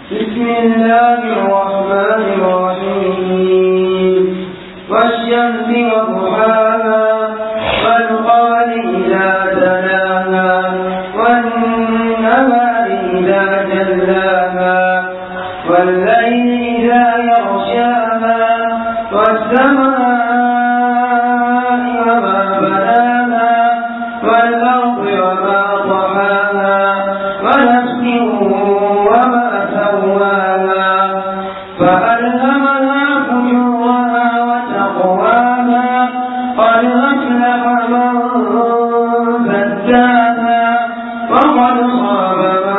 بسم الله الرحمن الرحيم والشمس وضحاها والقمر إذا تلاها والنهار إذا جلاها والليل إذا يغشاها والسماء وما بناها والأرض وما طحاها ونفس وما سواها فألهمها فجورها وتقواها قد أفلح من زكاها وقد خاب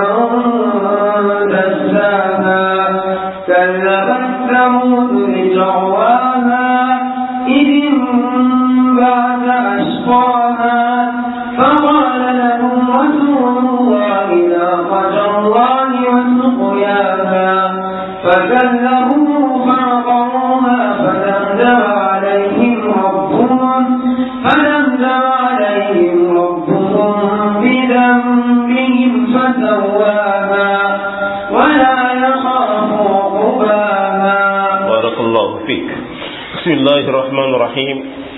من دساها كذبت ثمود بتقواها إذ انبعث أشقاها فقال لهم رسول الله ناقة الله وسقياها فكذبوه فعقروها فدمدم عليهم ربهم فدمدم عليهم ربهم بذنبهم فسواها ولا يخاف عقباها بارك الله فيك بسم الله الرحمن الرحيم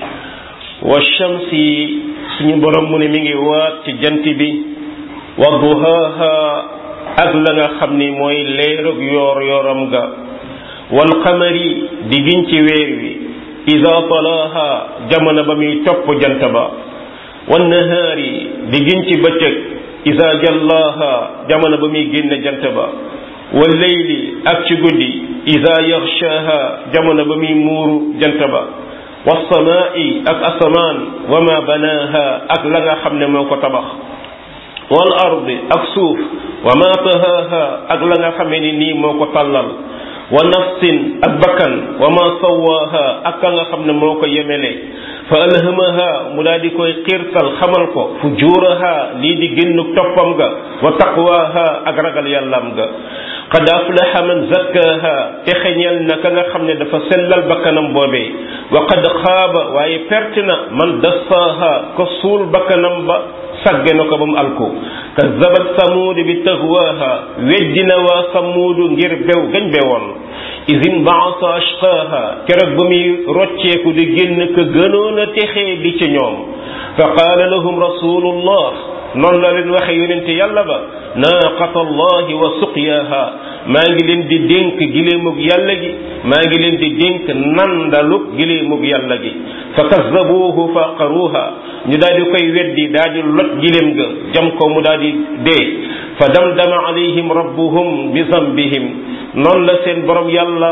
والشمس suñu borom mu ne mi ngi waat ci jant bi wa duhaaha ak la nga xam ni mooy leerug yoor yooram ga wal qamari di giñ ci weer wi ida talaaha jamono ba muy topp jant ba wan nahaari di giñ ci bëccëg ida jallaaha jamono ba muy génne jant ba wal leyli ak ci guddi ida yaxshaaha jamono ba muy muuru jant ba wasamaai ak asamaan wa ma banaaha ak la nga xam ne moo ko tabax wal ardi ak suuf wa ma tahaaha ak la nga xamee ni nii moo ko tàllal wa nafsin ak bakkan wa ma sawaaha ak ka nga xam ne moo ko yemele fa alhamaha mu daal di koy xiirtal xamal ko fujuraha lii di génn toppam ga wa taqwaha ak ragal yàllaam ga qad aflaha man zakkaha te xeñeel na ka nga xam ne dafa sellal bakkanam boobee wa qad xaaba waaye perte na man dassaaha ko suul bakkanam ba sagge na ko ba mu alko kazzabat samuud bi taxwaaha weddina waa samuudu ngir bew gañ bewoon isin baasa ashqaaha keroog ba muy rocceeku di génn ka gënoon a texee di ci ñoom fa qaala lahum rasulullah noonu la leen waxe yonente yàlla ba naaqata allahi wa suqyaaha maa ngi leen di dénk giléemug yàlla gi maa ngi leen di dénk nandalug giléemug yàlla gi fa kazzabuuhu fa aqaruuha ñu daal di koy weddi daal di lot giléem ga jam ko mu daal di dee fa damdama alayhim rabbuhum bi zambihim noonu la seen borom yàlla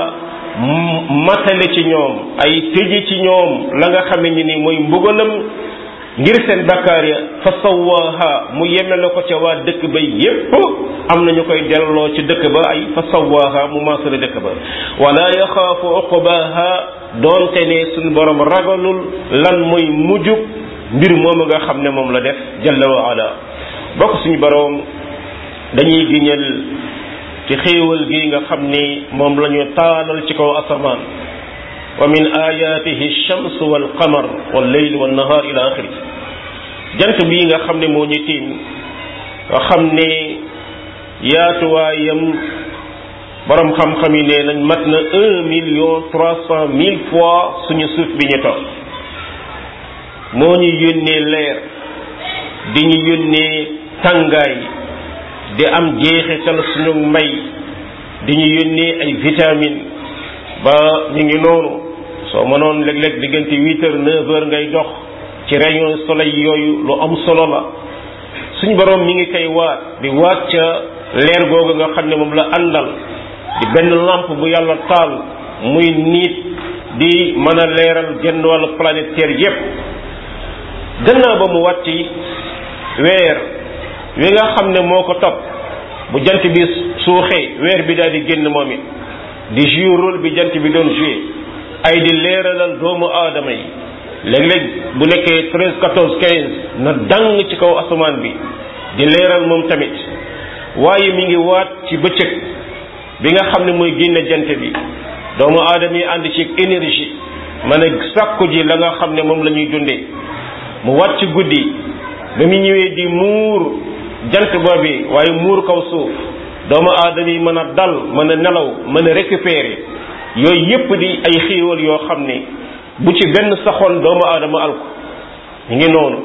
matale ci ñoom ay tëji ci ñoom la nga xame ni ni mooy mbugalam ngir seen bakkaar ya fa sawaaha mu yeme la ko ca waa dëkk ba yépp am na ñu koy delloo ci dëkk ba ay fa sawaaha mu maasale dëkk ba wala yaxaafu uqbaha doonte ne suñu borom ragalul lan mooy mujjub mbir moomu nga xam ne moom la def jalla wa ala bokk suñu borom dañuy giñal ci xéewal gi nga xam ni moom la ñu taalal ci kaw asamaan wa min ayatihi shams wal qamar wal layl wal nahar ila axiri jant bii nga xam ne moo ñu tiim nga xam ne yaatuwaayam borom xam-xam yi nee nañ mat na un million trois cent mille fois suñu suuf bi ñu toog moo ñu yónnee leer di ñu yónnee tàngaay di am jeexital suñu mbay di ñu yónnee ay vitamine ba ñu ngi noonu soo mënoon léeg-léeg diggante huit heures neuf heures ngay dox ci rayon soleil yooyu lu am solo la suñ borom mi ngi koy waat di waat ca leer googu nga xam ne moom la àndal di benn lampe bu yàlla taal muy niit di mën a leeral genn wàllu planète Terre yépp gannaaw ba mu wàcc weer wi nga xam ne moo ko topp bu jant bi suuxee weer bi daal di génn moom it di jouer rôle bi jant bi doon jouer ay di leeralal doomu aadama yi léeg-léeg bu nekkee treize quatorze quinze na dang ci kaw asamaan bi di leeral moom tamit waaye mi ngi waat ci bëccëg bi nga xam ne mooy génne jant bi doomu aadama yi ànd ci énergie mën a sàkku ji la nga xam ne moom la ñuy dundee mu waat ci guddi ba mu ñëwee di muur jant boobi waaye muur kaw suuf doomu aadama yi mën a dal mën a nelaw mën a récupérer yooyu yépp di ay xéewal yoo xam ne bu ci benn saxoon doomu aadama alko ñu ngi noonu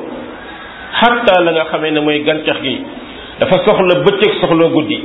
xatta la nga xamee ne mooy gàncax gi dafa soxla bëccëg soxla guddi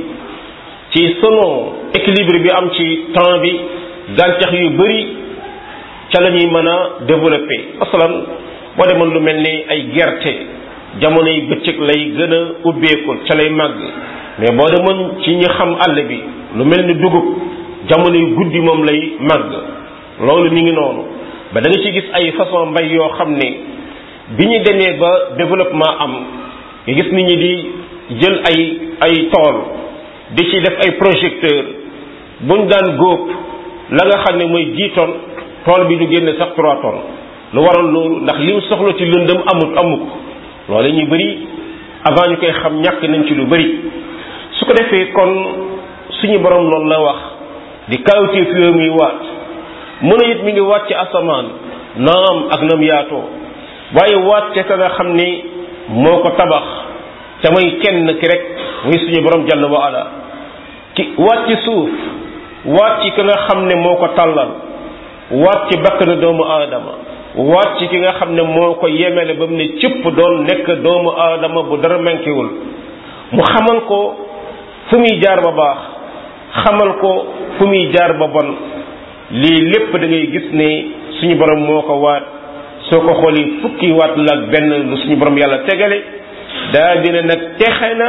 ci selon équilibre bi am ci temps bi gàncax yu bari ca la ñuy mën a développer masalan boo demoon lu mel ni ay gerte jamono yi bëccëg lay gën a ubbeeku ca lay màgg mais boo demoon ci ñi xam àll bi lu mel ni dugub jamono yu guddi moom lay màgg loolu mi ngi noonu ba da nga ci gis ay façon mbay yoo xam ne bi ñu demee ba développement am nga gis nit ñi di jël ay ay tool di ci def ay projecteur buñ daan góob la nga xam ne mooy dix tonnes tool bi du génne sax trois tonnes lu waral loolu ndax lim soxla ci lëndëm amut amu ko loolu ñu bëri avant ñu koy xam ñàkk nañ ci lu bëri su ko defee kon suñu borom loolu la wax di kawteef yooyu muy waat mun a it mi ngi waat ci asamaan naam ak nam yaatoo waaye waat ca ka nga xam ni moo ko tabax te mooy kenn ki rek muy suñu borom jàll wa ala ki waat ci suuf waat ci ka nga xam ne moo ko tàllal waat ci bakkanu doomu aadama waat ci ki nga xam ne moo ko yemele ba mu ne cëpp doon nekk doomu aadama bu dara manquéwul mu xamal ko fu muy jaar ba baax xamal ko fu muy jaar ba bon lii lépp da ngay gis ne suñu borom moo ko waat soo ko xoolee fukki waat la ak benn lu suñu borom yàlla tegale daa dina nag texe na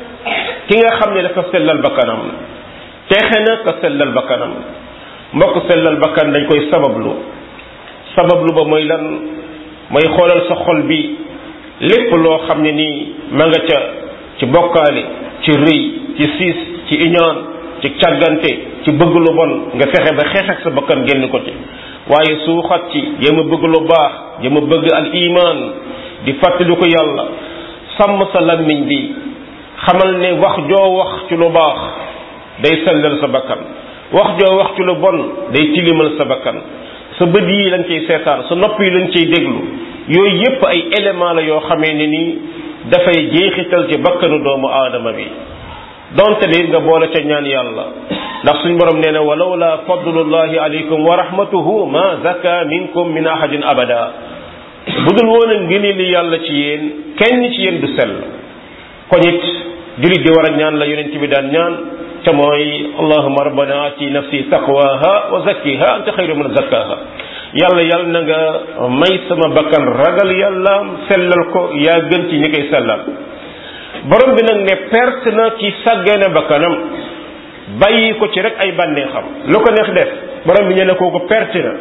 ki nga xam ne dafa sellal bakkanam texe na ka sellal bakkanam mbokk sellal bakkan dañ koy sabablu sabablu ba mooy lan mooy xoolal sa xol bi lépp loo xam ne nii ma nga ca ci bokkaale ci rëy ci siis ci iñaan ci càggante ci bëgg lu bon nga fexe ba xeex ak sa bakkan génn ko ci waaye suuxat ci jéem a bëgg lu baax jéem a bëgg al iman di fàttali ko yàlla sàmm sa lammiñ bi xamal ne wax joo wax ci lu baax day sellal sa bakkan wax joo wax ci lu bon day tilimal sa bakkan sa bët yi lañ ciy seetaan sa nopp yi lañ ciy déglu yooyu yépp ay élément la yoo xamee ne nii dafay jeexital ci bakkanu doomu aadama bi donte li nga boole ca ñaan yàlla ndax suñ borom nee na walawla fadlullahi alaykum wa rahmatuhu ma zaka minkum min ahadin abada budul woon a ngëni li yàlla ci yéen kenn ci yéen du sell kon it julit di war a ñaan la yonent bi daan ñaan ca mooy allahuma rabbana ati nafsi taqwaha wa zakkiha anta xayru man zakkaha yàlla yàlla na nga may sama bakkan ragal yàlla sellal ko yaa gën ci ñi koy sellal borom bi nag ne perte na ci sàggane bakkanam bàyyi ko ci rek ay bànneexam lu ko neex def borom bi ñu ne kooku perte na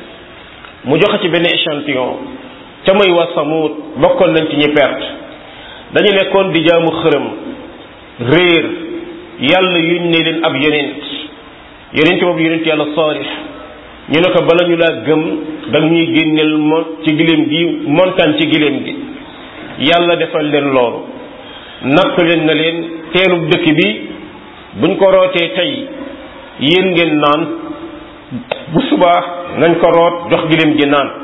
mu joxe ci benn échantillon ca muy wa samut bokkoon nañ ci ñi perte dañu nekkoon di jaamu xërëm réer yàlla yuñ ne leen ab yonent yonent boobu yonent yàlla saalix ñu ne ko bala ñu laa gëm danga ñuy génneel mon ci giléem gi montagne ci giléem gi yàlla defal leen loolu natt leen na leen teerub dëkk bi buñ ko rootee tey yéen ngeen naan bu subaa nañ ko root jox giléem gi naan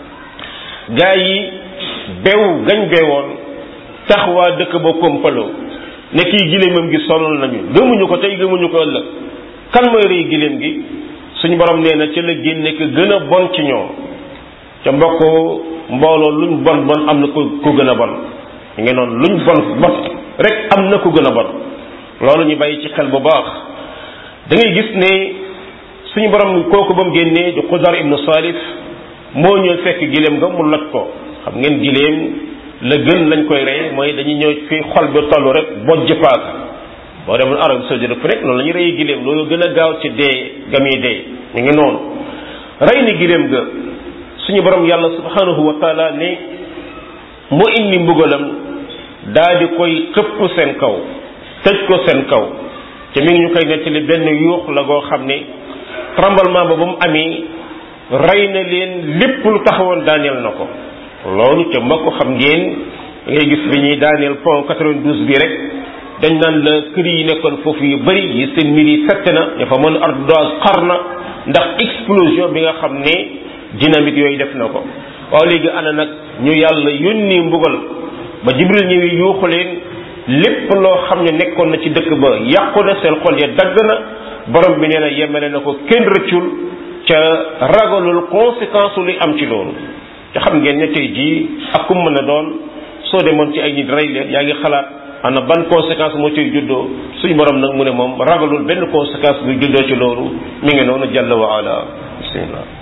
gaa yi bew gañ bewoon tax waa dëkk ba kompaloo ne kii giléemam gi sonal nañu gëmuñu ko tey gëmuñu ko ëllëg kan mooy rëy giléem gi suñu borom nee na ci la génne ko gën a bon ci ñoom ca mbokk mbooloo luñ bon bon am na ko ku gën a bon ñu ngi noonu luñ bon bon rek am na ku gën a bon loolu ñu bàyyi ci xel bu baax da ngay gis ne suñu borom kooku ba mu génnee di Xudar ibnu Salif moo ñëw fekk giléem nga mu loj ko xam ngeen giléem la gën lañ koy rey mooy dañuy ñëw fi xol bi tollu rek bojj paaka boo demoon Arabie Saoudite fu nekk noonu la ñuy rey giléem loolu gën a gaaw ci dee gami dee ñu ngi noonu rey ni giléem ga suñu borom yàlla subhanahu wa taala ne mu indi mbugalam daa di koy xëpp seen kaw tëj ko seen kaw te mi ngi ñu koy nettali benn yuux la goo xam ne tremblement ba ba mu amee rey na leen lépp lu taxawoon daaneel na ko loolu te ma ko xam ngeen da ngay gis bi ñuy daaneel pont 92 bi rek dañ naan la kër yi nekkoon foofu yu bëri yi seen mbir yi fett na ña fa mën ardoise xar na ndax explosion bi nga xam ne dynamique yooyu def na ko waaw léegi ana nag ñu yàlla yónni mbugal ba jibril ñëwi yuuxu leen lépp loo xam ne nekkoon na ci dëkk ba yàqu na seen xol ya dagg na borom bi nee na yemale na ko kenn rëccul ca ragalul conséquence li am ci loolu te xam ngeen ne tey jii ak kum mën a doon soo demoon ci ay nit rey leen yaa ngi xalaat ana ban conséquence moo ciy juddoo suñu borom nag mu ne moom ragalul benn conséquence bu juddoo ci loolu mi ngi noonu jàll wa ala bismillah